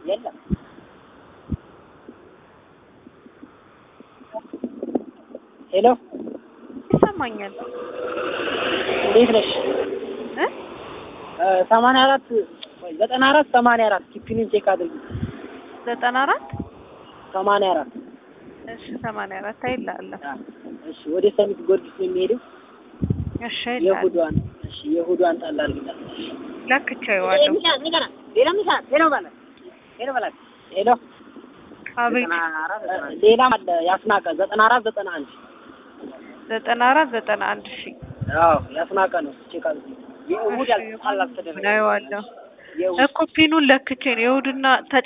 የለም ሄሎ ይሰማኛል እንዴት ነሽ? እ ሰማንያ አራት ዘጠና አራት ሰማንያ አራት ኪፒኒን ቼክ አድርጊ። ዘጠና አራት ሰማንያ አራት እሺ ሰማንያ አራት አይልሃለሁ እሺ ወደ ሰሚት ጊዮርጊስ ነው የሚሄደው። እሺ አይልሃለሁ የእሑዷን እሺ የእሑዷን ጣል አድርጊላት። እሺ ለክቼዋለሁ ሌላ ሚሳ ሄሎ በላት ሄሎ በላት ሄሎ አቤት ሌላም አለ ያስናቀ ዘጠና አራት ዘጠና አንድ ዘጠና አራት ዘጠና አንድ ሺ አዎ ያስናቀ ነው ቼክ አድርጊ። የእሑድ ያልተጣላ አልተደረገም። ናየዋለሁ የእሑድ እኮ ፒኑን ለክቼ ነው የእሑድና ተጨ